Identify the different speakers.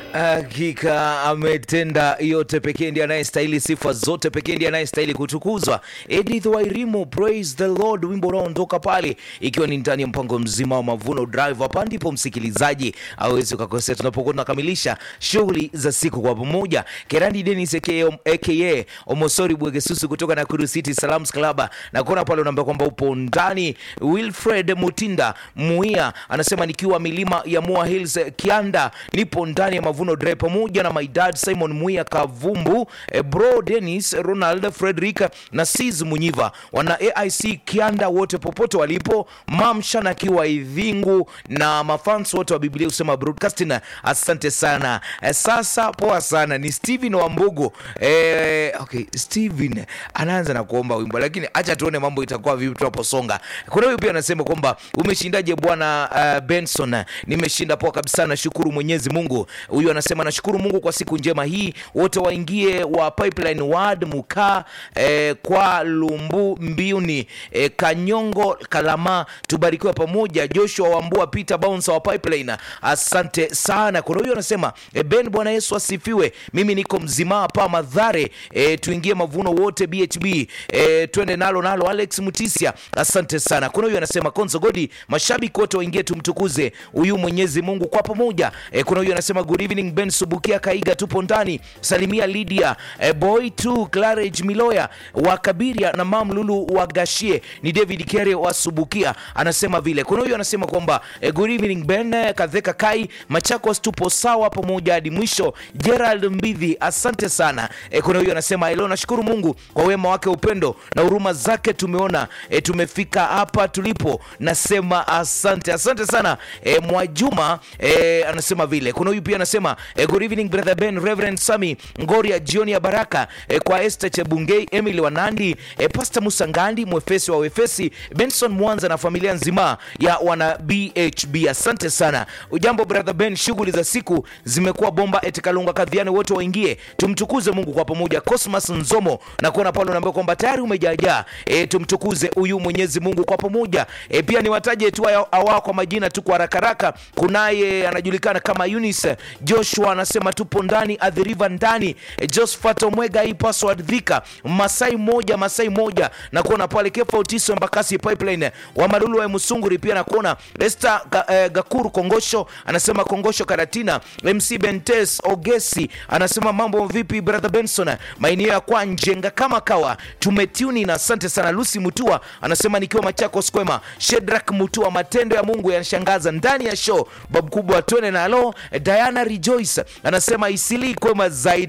Speaker 1: Hakika ametenda yote, pekee ndiye anayestahili sifa zote, pekee ndiye anayestahili kutukuzwa. Edith Wairimu, praise the Lord, wimbo unaondoka pale, ikiwa ni ndani ya mpango mzima wa Mavuno Drive. Hapa ndipo msikilizaji awezi ukakosea, tunapokuwa tunakamilisha shughuli za siku kwa pamoja. Kerandi Dennis aka aka Omosori Bwegesusu kutoka Nakuru City Salams Club, na kuona pale unaambia kwamba upo ndani. Wilfred Mutinda Muia anasema nikiwa milima ya Moa Hills Kianda, nipo ndani ya Mavuno Drive pamoja na my dad Simon Muia Kavumbu, eh, bro Dennis Ronald Frederick na Sis Munyiva wana AIC Kianda wote popote walipo, Mamshan akiwa Idhingu na mafans wote wa Biblia usema broadcasting, asante sana. Eh, sasa poa sana, ni Steven Wambugu. Eh, okay, Steven anaanza na kuomba wimbo, lakini acha tuone mambo itakuwa vipi tunaposonga. Kuna huyu pia anasema kwamba umeshindaje bwana uh, Benson? Nimeshinda poa kabisa, nashukuru Mwenyezi Mungu. Huyu anasema nashukuru Mungu kwa siku njema hii, wote waingie wa Pipeline Ward Mukaa eh, kwa Lumbu Mbiuni eh, Kanyongo Kalama, tubarikiwe pamoja. Joshua Wambua Peter Bouncer wa Pipeline, asante sana. Kuna huyu anasema eh, Ben, Bwana Yesu asifiwe. Mimi niko mzima hapa Madhare, eh, tuingie mavuno wote BHB, eh, twende nalo nalo. Alex Mutisia, asante sana. Kuna huyu anasema Konzo Godi, mashabiki wote waingie tumtukuze huyu Mwenyezi Mungu kwa pamoja. Eh, kuna huyu anasema good evening Ben Subukia Kaiga, tupo ndani. Salimia Lydia eh, boy tu Clarage Miloya wa Kabiria na Mam Lulu wa Gashie. Ni David Kere wa Subukia anasema vile. Kuna huyu anasema kwamba eh, good evening Ben eh, Kadheka Kai Machakos, tupo sawa pamoja hadi mwisho. Gerald Mbidhi, asante sana. Eh, kuna huyu anasema leo nashukuru Mungu kwa wema wake, upendo na huruma zake, tumeona eh, tumefika hapa tulipo, nasema asante, asante sana. Eh, Mwajuma eh, anasema vile. Kuna huyu pia anasema eh, good evening brother Ben, Reverend Sami Ngoria, jioni ya baraka eh, kwa Esther Chebungei, Emily Wanandi, eh, Pastor Musangandi, mwefesi wa wefesi, Benson Mwanza na familia nzima ya wana BHB, asante sana. Ujambo brother Ben, shughuli za siku zimekuwa bomba. Etikalunga kadhiani, wote waingie tumtukuze Mungu kwa pamoja. Cosmas Nzomo na kuona pale unaambia kwamba tayari umejaajaa, e, tumtukuze huyu Mwenyezi Mungu kwa pamoja. E, pia niwataje tu awao kwa majina tu kwa haraka haraka. Kunaye anajulikana kama Eunice Joshua anasema tupo ndani adhiriva ndani. E, Josephat Omwega hii password dhika Masai moja Masai moja na kuona pale Kefa Utiso Mbakasi Pipeline wa Malulu wa Musunguri pia na kuona Esther ga, eh, Gakuru Kongosho anasema Kongosho Karatina MC Bentes Ogesi anasema mambo vipi brother Benson, maeneo ya kwa njenga kama kawa tumetuni na asante sana. Lucy Mutua anasema nikiwa Machakos kwema. Shedrak Mutua, matendo ya Mungu yanashangaza ndani ya show babu kubwa twene nalo. Diana Rejoice anasema isili kwema zaidi